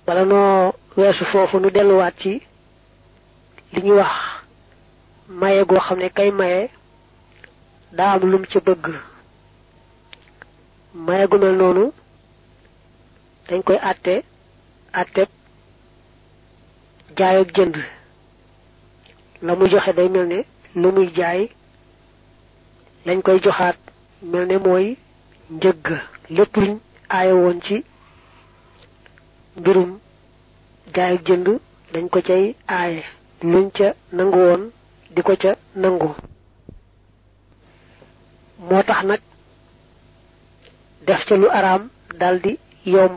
bala noo weesu foofu nu delluwaat ci li ñuy wax maye goo xam ne kay maye daa am lum ca bëgg maye gu mel noonu dañ koy àtte àtte jaay ak jënd la muy joxe day mel ne lu muy jaay lañ koy joxaat mel ne mooy njëgg lépp luñ aaye woon ci mbirum jaay ak jënd dañ ko cay aaye luñ ca nangu woon di ko ca nangu moo tax nag def ca lu araam daldi yomb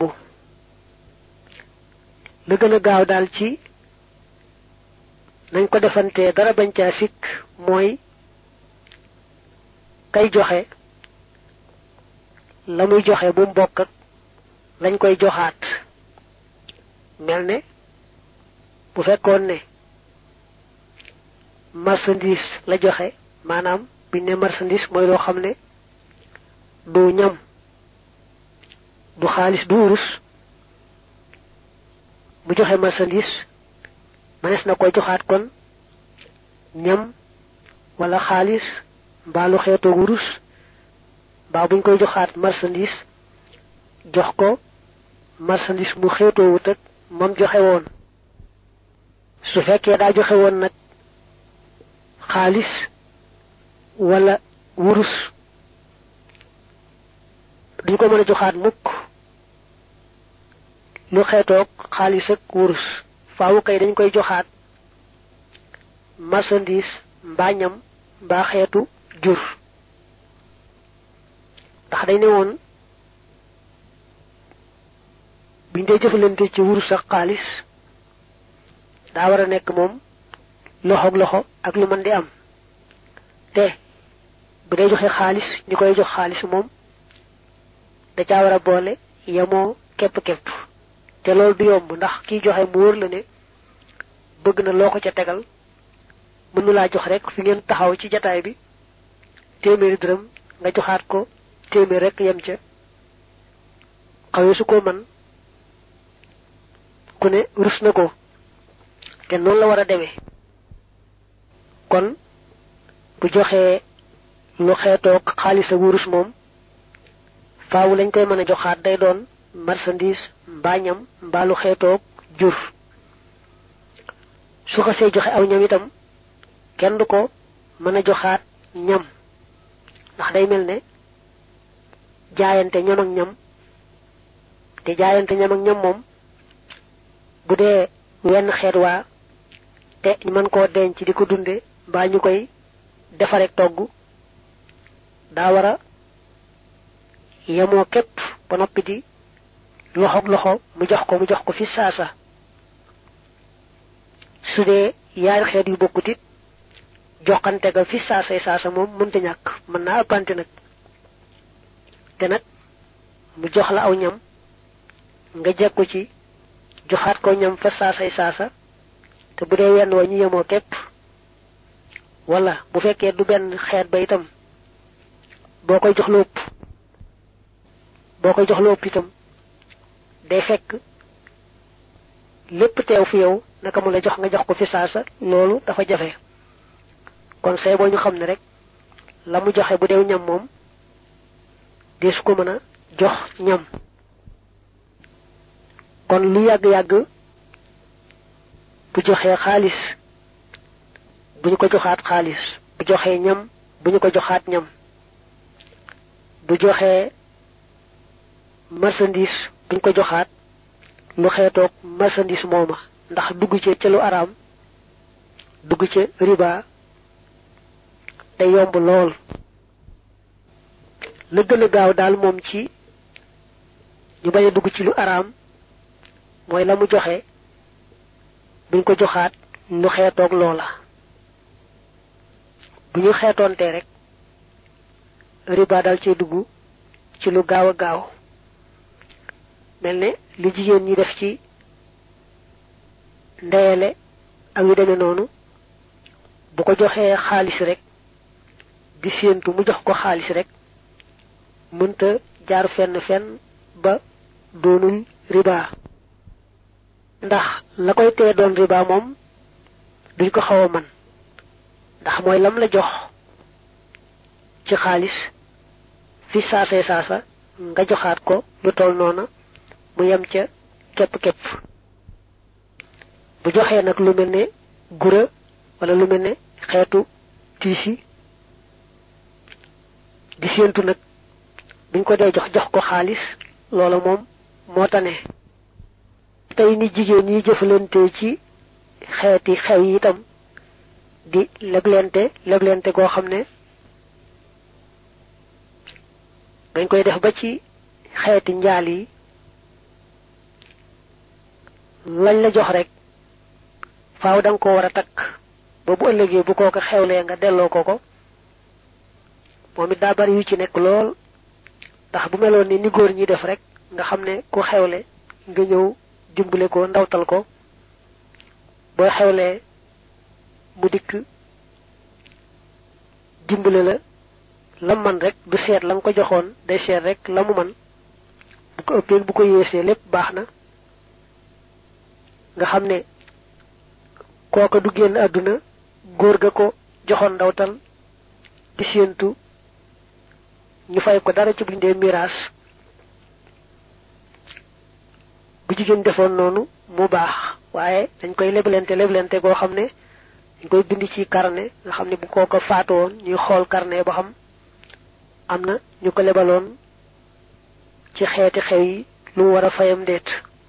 la gën a gaaw daal ci nañ ko defantee dara bañ caa sikk mooy kay joxe la muy joxe bu mbokk ak lañ koy joxaat mel ne bu fekkoon ne marchandise la joxe maanaam biñ ne marchandise mooy loo xam ne du ñam du xaalis du wurus mu joxe marchandise mënees na koy joxaat kon ñam wala xaalis mbaa lu xeetoo wurus mbaa buñ koy joxaat marchandise jox ko marchandise mu xeetoo wut ak moom joxe woon su fekkee daa joxe woon nag xaalis wala wurus duñ ko mën a joxaat mukk lu xeetoog xaalis ak wurus faawu kay dañ koy joxaat marchandise mbaa ñam mbaa xeetu jur ndax dañ ne woon biñ dee jëfalante ci wurus ak xaalis daa war a nekk moom loxoog loxo ak lu mën di am te bu dee joxe xaalis ñu koy jox xaalis moom da caa war a boole yemoo képp-képp te loolu du yomb ndax kiy joxe mu wóor la ne bëgg na loo ko ca tegal mënu laa jox rek fi ngeen taxaw ci jataay bi téeméeri dërëm nga joxaat ko téeméer rek yem ca xawee su ko man ku ne rus na ko te noonu la war a demee kon bu joxee lu xeetoog xaalis ak wurus moom faawu lañ koy mën a joxaat day doon marchandise mbaa ñam mbaa lu xeetoog jur su xasee joxe aw ñam itam kenn du ko mën a joxaat ñam ndax day mel ne jaayante ñam ak ñam te jaayante ñam ak ñam moom bu dee wenn xeet waa te ñu mën koo denc di ko dunde mbaa ñu koy defarek togg daa war a yemoo képp ba noppi di loxoog loxo mu jox ko mu jox ko fi saasa su dee yaari xeet yu bokkut it joxante ga fi saasay saasa moom mënta ñàkk mën naa ëppante nag te nag mu jox la aw ñam nga jekku ci joxaat ko ñam fa saasay saasa te bu dee wenn wa ñu yemoo képp wala bu fekkee du benn xeet ba itam boo koy jox lépp boo koy jox lépp itam day fekk lépp teew fi yow naka mu la jox nga jox ko fi saasa loolu dafa jafe kon say boo ñu xam ne rek la mu joxe bu deew ñam moom deesu ko mën a jox ñam kon lu yàgg-yàgg bu joxee xaalis bu ñu ko joxaat xaalis bu joxee ñam bu ñu ko joxaat ñam bu joxee marchandise bu ñu ko joxaat lu xeetoog marchandise mooma ndax dugg ci ca lu araam dugg ca riba day yomb lool la gën a gaaw daal moom ci ñu bañ a dugg ci lu araam mooy la mu joxe buñ ko joxaat lu xeetoog loola bu ñu xeetoontee rek riba dal cee dugg ci lu gaaw a gaaw mel ne li jigéen ñi def ci ndeyale ak yu demee noonu bu ko joxee xaalis rek di séentu mu jox ko xaalis rek mënta jaar fenn fenn ba doonul riba ndax la koy tee doon riba moom duñ ko xaw a man ndax mooy lam la jox ci xaalis fi saasee saasa nga joxaat ko lu toll noona mu yem ca képp-képp bu joxee nag lu mel ne gura wala lu mel ne xeetu tiisi di séentu nag buñ ko dee jox jox ko xaalis loola moom moo tane tey ni jigéen ñi jëfalante ci xeeti xew yi itam di leblente leblente goo xam ne dañ koy def ba ci xeeti njaal yi lañ la jox rek faaw da nga ko war a takk ba bu ëllëgee bu kooka xewlee nga delloo ko ko moom it daa bari yu ci nekk lool ndax bu meloon ni ni góor ñi def rek nga xam ne ku xewle nga ñëw dimbale ko ndawtal ko boo xewlee mu dikk dimbale la la man rek du seet la nga ko joxoon day seet rek la mu man bu ko ëppee bu ko yéesee lépp baax na nga xam ne kooka du génn àdduna góor ga ko joxoon ndawtal di séentu ñu fay ko dara ci buñ dee miraas bu jigéen defoon noonu mu baax waaye dañ koy leblente leblente goo xam ne dañ koy bind ci carnet nga xam ne bu kooko faatoon ñuy xool carnet ba xam am na ñu ko lebaloon ci xeeti xew yi lu mu war a fayam ndeet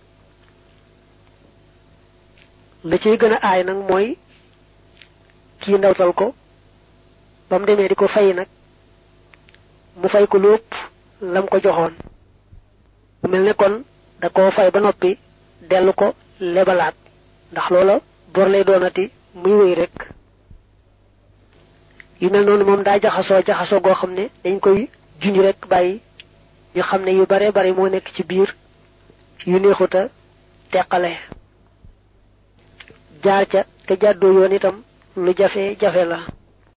la ciy gën a aay nag mooy kii ndawtal ko ba mu demee di ko fay nag mu fay ko lu ëpp lam ko joxoon bu mel ne kon da koo fay ba noppi dellu ko lebalaat ndax loola bor lay doonati muy wéy rek yu mel noonu moom daa jaxasoo jaxasoo goo xam ne dañ koy junj rek bàyyi ñu xam ne yu bare bare moo nekk ci biir yu neexuta teqale jaar ca te jàddoo yoon itam lu jafe jafe la